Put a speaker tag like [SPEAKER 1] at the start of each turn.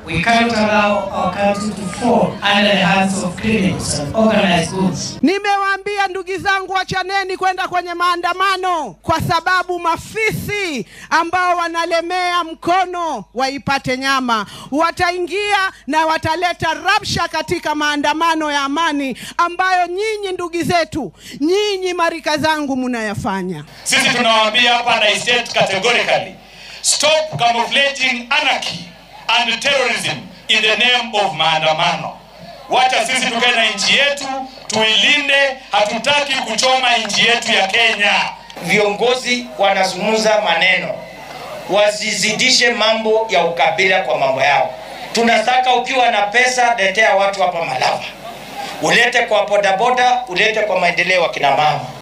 [SPEAKER 1] We cannot allow our country to fall under the hands of criminals and organized goods.
[SPEAKER 2] Nimewaambia ndugu zangu, wachaneni kwenda kwenye maandamano, kwa sababu mafisi ambao wanalemea mkono waipate nyama wataingia na wataleta rabsha katika maandamano ya amani ambayo nyinyi ndugu zetu, nyinyi marika zangu munayafanya.
[SPEAKER 3] Sisi tunawaambia hapa na state categorically, stop camouflaging anarchy and terrorism in the name of maandamano. Wacha sisi tukae na nchi yetu, tuilinde. Hatutaki kuchoma nchi yetu ya Kenya.
[SPEAKER 4] Viongozi wanazungumza maneno, wasizidishe mambo ya ukabila kwa mambo yao. Tunataka ukiwa na pesa, letea watu hapa Malava, ulete kwa bodaboda, ulete kwa maendeleo ya kina mama.